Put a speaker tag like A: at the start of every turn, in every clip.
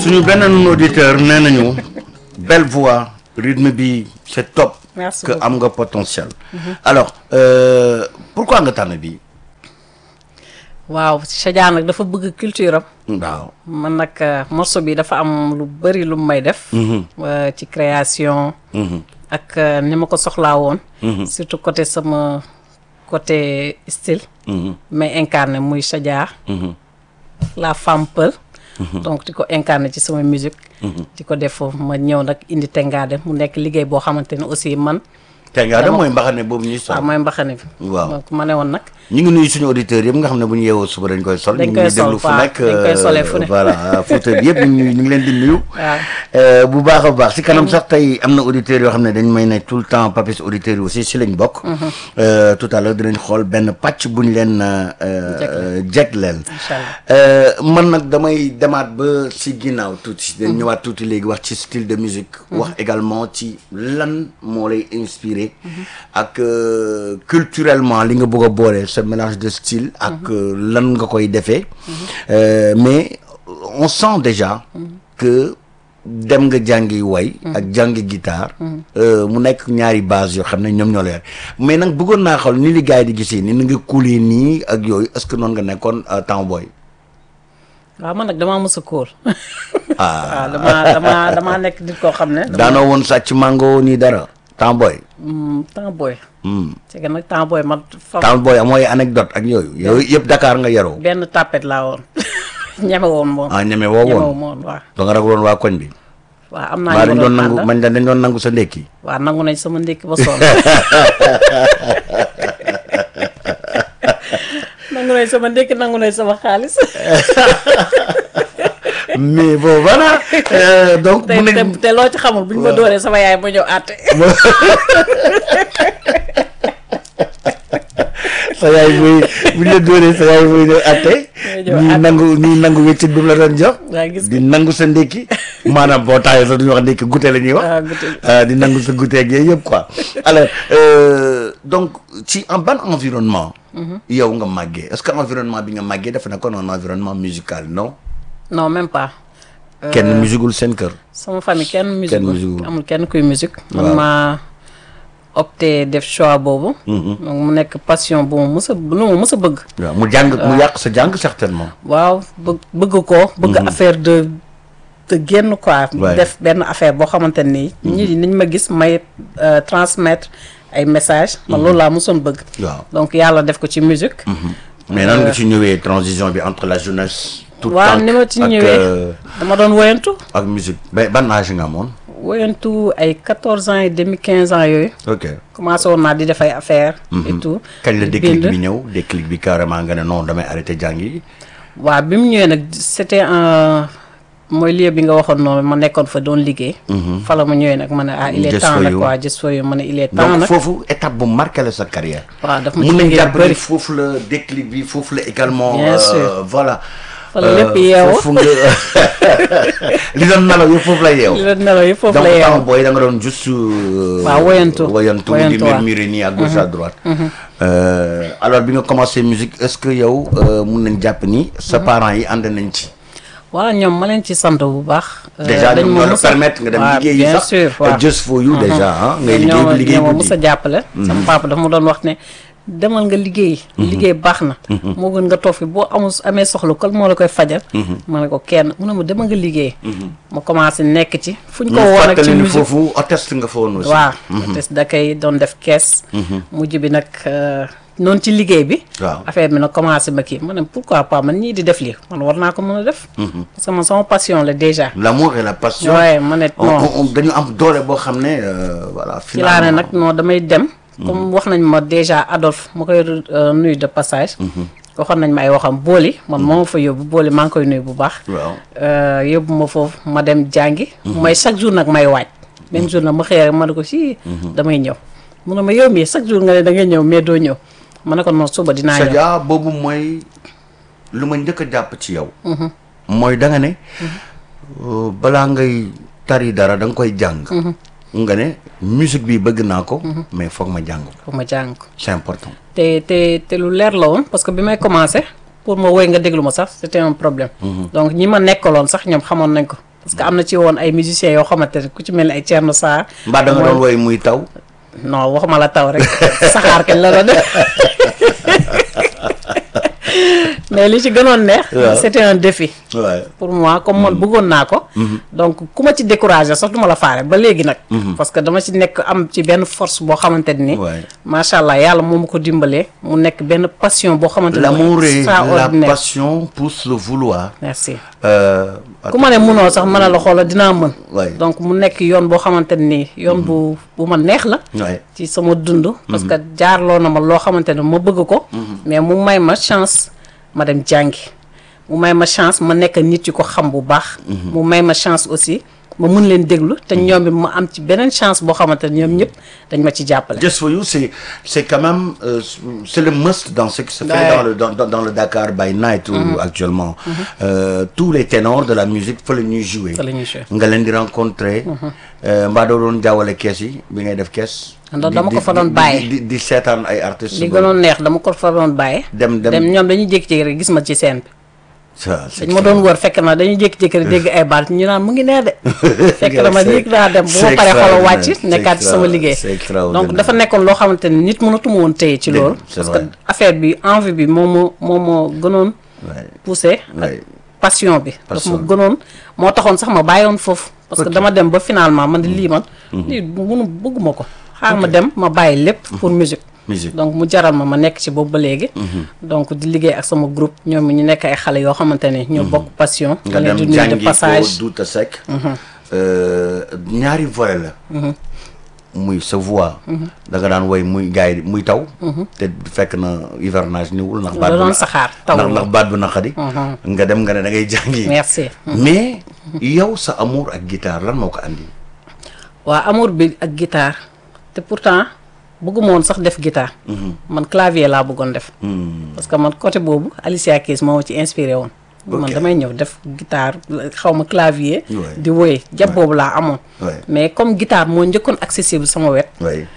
A: suñu beneen auditeur nee nañu belle voix rythme bi c'est top.
B: Merci
A: que
B: beaucoup.
A: am nga potentiel. alors euh, pourquoi nga tànn bi
B: waaw Chadia nag dafa bëgg culture am.
A: waaw.
B: man nag euh, morceau bi dafa am lu bëri lu may def. euh, ci création. ak euh, ni ma ko soxlaa woon. surtout côté sama côté style. mais incarné muy Chadia. la femme peul. donc di ko incarné ci sama musique. di ko def foofu ma ñëw nag indi Tengadem mu nekk liggéey boo xamante ne aussi man.
A: te nga dem mooy mbaxane boobu ñuy sol.
B: waaw mooy mbaxane bi.
A: Waaw.
B: donc ma ne woon nag.
A: ñu ngi nuyu suñu auditeurs yëpp nga xam ne bu ñu yeewoo suba dañ koy sol.
B: Dañ
A: ñu
B: koy
A: ngi
B: sol,
A: déglu fu
B: waaw.
A: nekk.
B: Dañ koy solee fu ne.
A: voilà Fouta bi yëpp ñu ngi ñu ngi leen di nuyu.
B: waaw.
A: Euh, bu baax a baax si kanam sax tey am na auditeurs yoo xam ne dañ may ne tout le temps papis auditeurs yi aussi si lañ bokk. Euh, tout à l'heure dinañ xool benn pàcc bu ñu leen euh, euh, jegleel.
B: Inch'Allah.
A: Euh, man nag damay demaat ba si ginnaaw tuuti. dañ ñëwaat tuuti léegi wax ci style de musique. wax également ci lan moo lay inspiré. ak euh, culturellement li nga bëgg a boole ce mélange de style. ak euh, lan nga koy defee. Euh, mais on sent déjà. que dem nga jàngi way. ak jàngi guitare. euh, mu nekk ñaari base yoo xam ne ñoom ñoo la yor mais nag bëggoon naa xool ni li gars yi di gisee ni nga kuulee nii ak yooyu est-ce que noonu nga nekkoon euh, temps booy.
B: waaw man nag damaa mës a kóol.
A: ah
B: waaw damaa damaa damaa nekk nit koo xam ne. dama-
A: daanoo woon sàcc mango nii dara temps booy.
B: Hmm, temps booy.
A: Hmm.
B: c'est que nag temps booy man. fa
A: temps booy mooy anecdote ak yooyu yooyu yëpp Dakar nga yaroo.
B: benn tapet laa woon. ñeme woon moom.
A: ah ñeme woo
B: ñeme
A: woon
B: woon waaw.
A: da nga ragaloon waa koñ bi.
B: waaw am naa
A: maa
B: ñu
A: dañ
B: ma
A: doon
B: doon
A: nangu
B: àndal.
A: man dañ doon nangu sa ndékki.
B: waaw nangu nañ sama ndékki ba sonn. nangu nañ sama ndékki nangu nañ sama xaalis.
A: mais bon voilà euh, donc.
B: te
A: mu
B: te
A: nekk
B: te loo ci xamul bu ñu ma dooree sama yaay ma ñëw àtte.
A: sa yaay muy bu ñu la dóoree sa yaay muy ñëw atte
B: ñëw
A: ñii
B: atte.
A: nangu ñii nangu wéccit bi mu la doon jox
B: waa gis
A: di nangu sa ndékki maanaam boo taayee sax duñu wax ndékki goûter la ñuy wax
B: Ah, goûter.
A: Euh, di nangu sa goûter ak yooyu yëpp quoi alors euh, donc ci en ban environnement yow nga màggee est-ce que environnement bi nga màggee dafa nekkoon un environnement musical non
B: non même pas.
A: kenn musigul seen kër
B: sama famille kenn musique
A: musique
B: amul kenn kuy musique man
A: Waaw.
B: maa opté def choix boobu donc mu nekk passion bu ma mës a lu ma mës a bëgg
A: waaw mu jàng mu yàq sa jàng certainement
B: waaw bëgg bëgg ko bëgg affaire de de génn quoi
A: Ouais.
B: def benn affaire boo xamante nii ñi niñ ma gis may euh, transmettre ay message man loolu laa mosoon bëgg
A: waaw
B: donc yàlla def ko ci musique
A: mais nan nga ci ñëwee transition bi entre la jeunesse tout
B: waaw ni ma ci
A: ak,
B: ñëwee
A: euh,
B: dama doon woyantu
A: ak musique ba ban âge nga amoon
B: woyantu ay 14 ans et demi 15 ans yooyu
A: ok
B: commencé woon naa di def ay affaire et tout
A: kañ la
B: di
A: déclic
B: bind.
A: bi ñëw déclic bi carrément nga ne non damay arrêté jàng yi
B: waaw bi mu ñëwee nag c'était un mooy lieu bi nga waxoon noonu ma nekkoon fa doon liggéey. fa la ma ñëwee nag ma ne ah il est
A: Just
B: temps
A: for
B: nag
A: you.
B: quoi just for you ma ne il est temps
A: donc
B: nag.
A: foofu étape bu marqué la sa carrière
B: waaw daf ma ci
A: mun nañ
B: liggéey
A: jàpp
B: bu
A: ni
B: bëri.
A: foofu la déclic bi foofu la également
B: Bien
A: euh,
B: sûr.
A: voilà
B: Fa la lépp yeewoo.
A: foofu nga li doon nelaw yëpp foofu la yeew
B: li la nelaw yi foofu
A: donc
B: la
A: temps
B: yeewoo.
A: booy da nga doon juste euh,
B: Waaw, woyantu.
A: woyantu di
B: Woyantu, waaw.
A: murmurer nii à gauche à droite Euh, alors bi nga commencé musique est-ce que yow euh, mun nañ jàpp ni sa parents yi ànd nañ ci
B: voilà ñoom ma leen ci sant bu baax. Euh,
A: déjà
B: dañ
A: ñoom
B: ma
A: ñoo la
B: mës a-
A: permettre nga dem
B: waaw,
A: liggéey yi
B: bien
A: sax
B: sûr
A: euh,
B: waaw.
A: just for you déjà ah ngay liggéey
B: ñoo
A: bi liggéey
B: ñoo ma
A: guddi
B: mës a jàppale. sama papa dafa ma doon wax ne demal nga liggéey. liggéey baax na. moo gën nga toog fi boo amul amee soxla kol moo la koy fajal. ma ne ko kenn mu ne ma demal nga liggéey. ma commencé nekk ci fu ñu ko
A: ñu
B: woon ak ci
A: fàttali ni
B: musique.
A: foofu hôtesse nga fa woon aussi
B: waaw te da koy doon def kees. mujj bi nag euh, noonu ci liggéey bi.
A: waaw
B: affaire bi nag commencé ma kii ma ne pourquoi pas man ñii di def lii man war naa ko mën a def. parce que man sama passion la déjà.
A: l'amour et la passion
B: waaye ma ne
A: on-
B: non
A: on- on- dañu am doole boo xam ne euh, voilà
B: ci laa ne
A: finalement
B: nag non damay dem. comme wax nañ ma déjà Adolphe ma koy euh, nuyu de passage. waxoon nañ ma ay waxam booli man moo ma fa yóbbu booli maa ngi koy nuyu bu baax.
A: waaw
B: Euh, yóbbu ma foofu ma dem jàngi. may chaque jour nag may waaj. même jour nag ma xëy rek ma ne ko si. damay ñëw mu ne ma yow mii chaque jour nga ne da ngay ñëw mais doo ñëw ma ne ko non suba dinaa ñëw.
A: Sadia boobu mooy lu ma njëkk a jàpp ci yow mooy da nga ne euh, balaa ngay tari dara da nga koy jàng nga ne musique bi bëgg naa ko mais foog ma jàng ko
B: pour ma jàng ko.
A: c'est important
B: te te te lu leer la woon parce que bi may commencé pour ma woy nga déglu ma sax c'était un problème. donc ñi ma nekkaloon sax ñoom xamoon nañ ko parce que am na ci woon ay musiciens yoo xamante ne ku ci mel ni ay Thierno Sarr
A: mbaa da nga doon woy muy taw
B: non waxuma la taw rek saxaar kañ la doon def mais li ci gënoon neex
A: Waaw.
B: c'était un défi
A: waaw
B: pour moi comme man bëggoon naa ko donc ku ma ci découragé sax du ma la faale ba léegi nag parce que dama ci nekk am ci benn force boo xamante ni
A: Ouais.
B: macha allah yàlla moo ma ko dimbalee mu nekk benn passion boo xamante ni
A: l'amour et la
B: extraordinaire
A: passion poussent le vouloir
B: merci
A: euh,
B: ku ma ne mënoo sax mën a la xoola dinaa mën
A: Ouais.
B: donc mu nekk yoon boo xamante ni yoon bu bu ma neex la
A: ouais.
B: ci sama dund parce que jaarloo na ma loo xamante ne ma bëgg ko mais mu may ma chance ma dem jàngi mu may ma chance ma nekk nit yu ko xam bu baax mu may ma chance aussi ma mun leen déglu te ñoom it ma am ci beneen chance boo xamante ne ñoom ñëpp dañ ma ci jàppale
A: Just for you, c'est c'est quand même euh, c'est le must dans ce qui se fait
B: Ouais.
A: dans le dans, dans, dans le Dakar by night ou actuellement. Euh, tous les ténors de la musique fa la ñuy jouer.
B: Fa la ñuy jouer.
A: nga leen di rencontrer. euh, mbaa doo doon jaawale kees yi bi ngay def kees.
B: Ndax
A: di-
B: dama ko
A: di-
B: fa doon
A: di-
B: bàyyi.
A: di di seetaan ay artistes.
B: li
A: ba-
B: gënoon neex dama ko fa doon bàyyi
A: dem dem
B: dem ñoom dañuy jékki-jékki rek gis ma ci scène bi
A: ça, c'est
B: dañ ma doon wër fekk na dañuy jékki-jékki rek dégg ay baat ñu naan mu ngi nee de fekk na ma
A: C'est-
B: yéeg naa dem bu
A: c'est
B: ma paree xoolal
A: extraordinaire,
B: wàcc
A: c'est
B: nekkaat ci sama
A: extra-
B: liggéey
A: c'est extraordinaire.
B: donc dafa nekkoon loo xamante ni nit mënatuma woon téye ci
A: Dëgg,
B: loolu
A: c'est
B: parce
A: vrai.
B: que affaire bi envie bi moo ma moo ma gënoon
A: Ouais.
B: poussé ak
A: Ouais.
B: passion bi daf
A: Passion.
B: ma gënoon moo taxoon sax ma bàyyoon foofu parce que
A: Ok.
B: dama dem ba finalement man di lii man lii mënu bëgguma ko xaar ma dem ma bàyyi lépp pour musique
A: musique.
B: donc mu jaral ma ma nekk ci boobu ba léegi donc di liggéey ak sama groupe ñoom ñu nekk ay xale yoo xamante ne ñoo bokk passion
A: nga
B: ma leen
A: dem
B: di nuyu de
A: jàngi ko
B: passage
A: Douta Seck. Euh, ñaari volet la. muy sa voix. da nga daan woy muy gars yi muy taw. te fekk na hivernage niwul ndax. baat
B: da
A: bu
B: doon
A: na-
B: saxaar taw
A: ndax ndax baat bu naqadi. nga dem nga ne da ngay jàngi.
B: merci
A: mais yow sa amour ak guitare lan moo ko andi.
B: waa amour bi ak guitare te pourtant bëgguma woon sax def guitare man clavier laa bëggoon def parce que man côté boobu Alicia Keys moo ma ci inspiré woon man
A: Ok.
B: damay ñëw def guitare xaw ma clavier
A: Ouais.
B: di woy jàpp boobu laa amoon
A: Ouais.
B: mais comme guitare moo njëkkoon accessible sama wet
A: oui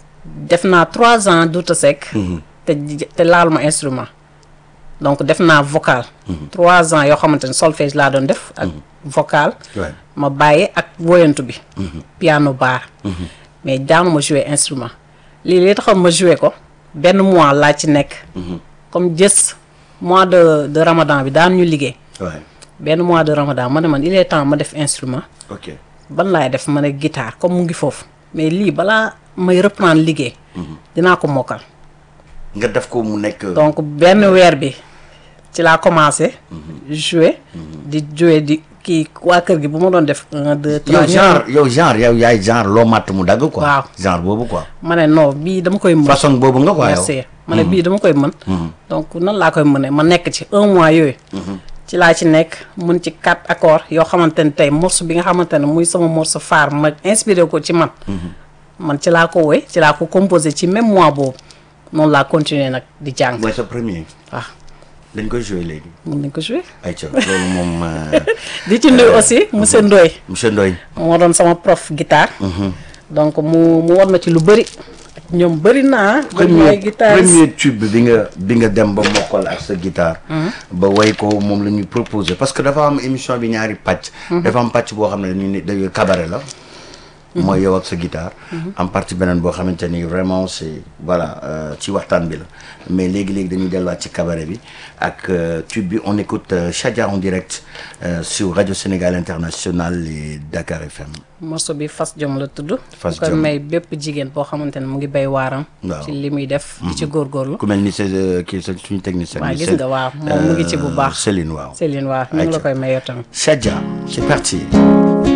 B: def naa trois ans Douta Seck te te laalu ma instrument donc def naa vocal trois ans yoo xamante ne solfège laa doon def ak vocal
A: Ouais.
B: ma bàyyi ak woyantu bi piano bar mais daanu ma jouer instrument lii li taxoon ma jouer ko benn mois laa ci nekk comme jës mois de de ramadan bi daan ñu liggéey
A: ouais.
B: benn mois de ramadan ma ne man il est temps ma def instrument
A: ok
B: ban laay def ma ne guitare comme mu ngi foofu mais lii balaa may reprendre liggéey dinaa ko mokkal
A: nga def ko mu nekk.
B: donc benn weer bi ci laa commencé jouer di jouer di kii waa kër gi bu ma doon def un deux
A: yow
B: trois
A: genre yow genre yow yaay genre loo matt mu dagg quoi.
B: Waaw.
A: genre boobu quoi.
B: ma ne non bii dama koy mën
A: façon boobu nga quoi yow.
B: merci ma ne bii dama koy mën donc nan laa koy mënee ma nekk ci un mois yooyu ci laa ci nekk mun ci quatre accords yoo xamante ne tey morceau bi nga xamante ne muy sama morceau phare ma inspiré ko ci man man ci laa ko woy ci laa ko composé ci même mois boobu noonu laa continuer nag di jàng
A: mooy sa premier.
B: waaw
A: dañ koy jouer léegi.
B: mun nañ ko jouer
A: ayca loolu moom euh,
B: di ci nuyu aussi monsieur Ndoye
A: monsieur Ndoye.
B: moo doon sama prof guitare donc mu mu war ma ci lu bëri ak ñoom bëri naa ñoom ñooy
A: premier
B: guitare
A: premier tube bi nga bi nga dem ba mokkal ak sa guitare. ba way ko moom la ñuy proposé parce que dafa am émission bi ñaari pàcc. dafa am pàcc boo xam ne ni dañuy cabaret la. mooy yow ak sa guitare. am partie beneen boo xamante ni vraiment c'est voilà euh, ci waxtaan bi la mais léegi léegi dañuy delluwaat ci cabaret bi ak euh, tube bi on écoute euh, Chadia en direct euh, sur Radio Sénégal International et Dakar FM.
B: morceau bi fas jom la tudd
A: Fas
B: bu ko
A: Jom.
B: may bépp jigéen boo xamante ne mu ngi bay waaram
A: Waaw.
B: ci li muy def di ci góorgóorlu
A: ku mel ni c'est euh, kii sa suñu technicien.
B: waaw
A: bi,
B: gis
A: Cél-
B: nga waaw moom mu ngi ci bu
A: euh,
B: baax
A: Céline waaw.
B: Céline waaw ñu ngi la
A: Ayca.
B: koy mayoo tamit
A: Chadia, c'est parti.